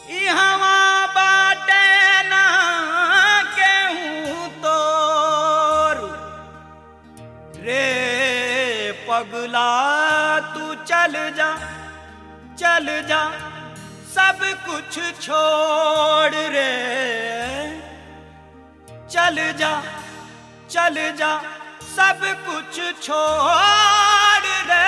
इहवा बाटे ना केहू तोर रे पगला तू चल जा चल जा सब कुछ छोड़ रे चल जा चल जा सब कुछ छोड़ रे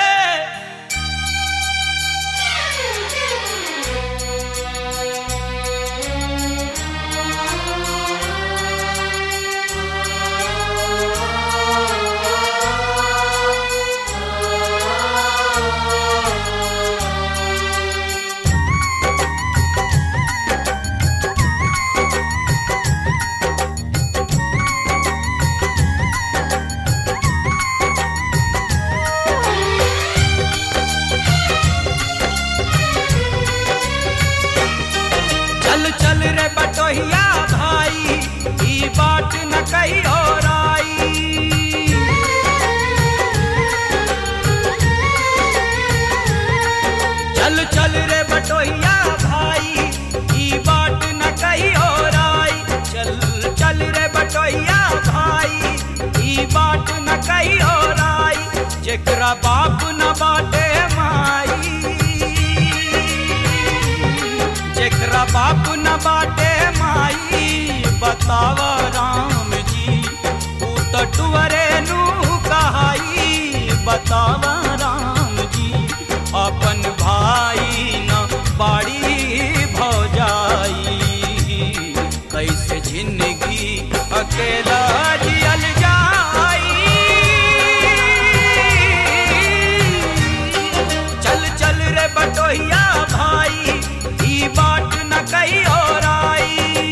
चल चल रे बटोहिया भाई ई बात न कही और आई चल चल रे बटोहिया भाई ई बात न कही और आई चल चल रे बटोहिया भाई ई बात न कही और आई जेकरा बाप न बाटे माई जेकरा बाप न बाटे माई बताव राम जी ऊ तो टुअरे नु कहाई बताव राम जी अपन भाई न बाड़ी भौजाई कैसे जिंदगी अकेला जियल जाई चल चल रे बटोहिया भाई ई बात न कही और आई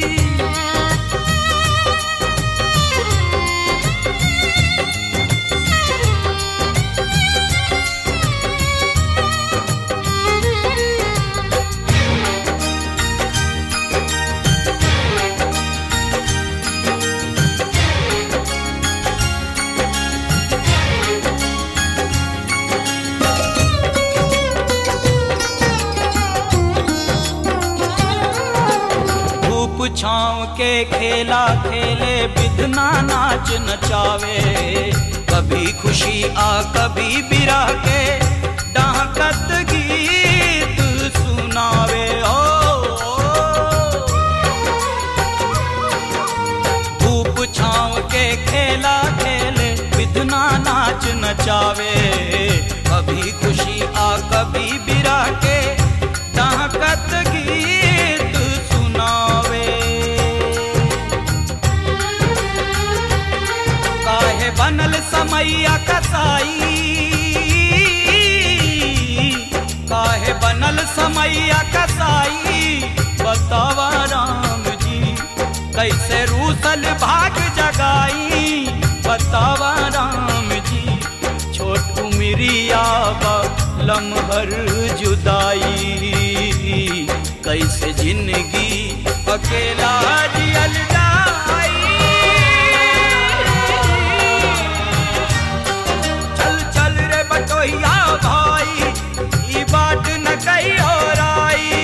धूप छाँव के खेला खेले बिधना नाच नचावे कभी खुशी आ कभी बिरा के डाकत गीत सुनावे ओ धूप छाँव के खेला खेले बिधना नाच नचावे कभी खुशी आ कभी बिरा के डाकत गीत सुनावे काहे बनल समैया कसाई काहे बनल समैया कसाई बतावा राम जी कैसे रूसल भाग जगाई बतावा राम जी छोट उमरिया बा लमहर जुदाई कैसे जिंदगी अकेला जियल जाई चल चल रे बटोहिया भाई ई बात न कही और आई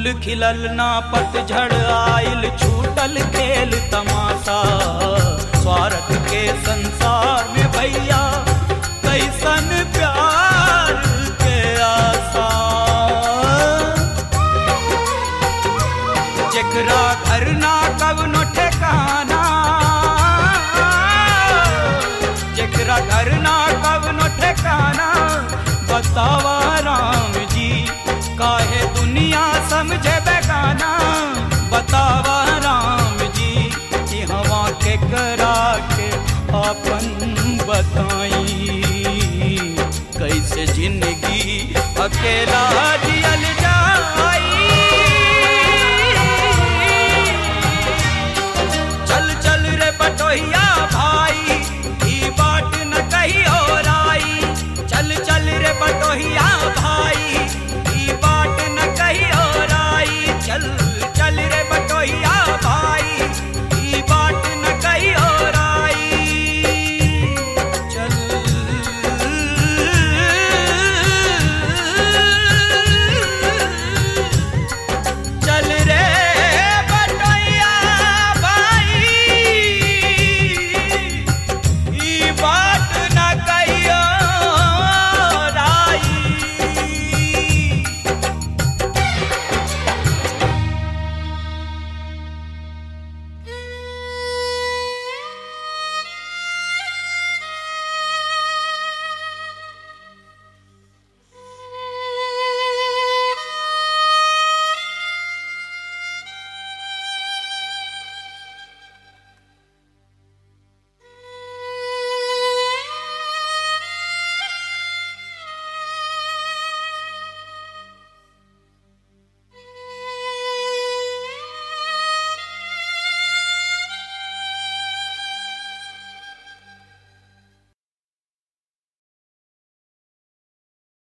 फूल खिलल ना पतझड़ आइल छूटल खेल तमाशा स्वार्थ के संसार में भैया कैसन प्यार के आशा जेकरा घर ना कवनो ठेकाना जेकरा घर ना कवनो ठेकाना बतावा राम जी काहे दुनिया समझे बेगाना बतावा राम जी कि हवा के करा के अपन बताई कैसे जिंदगी अकेला जी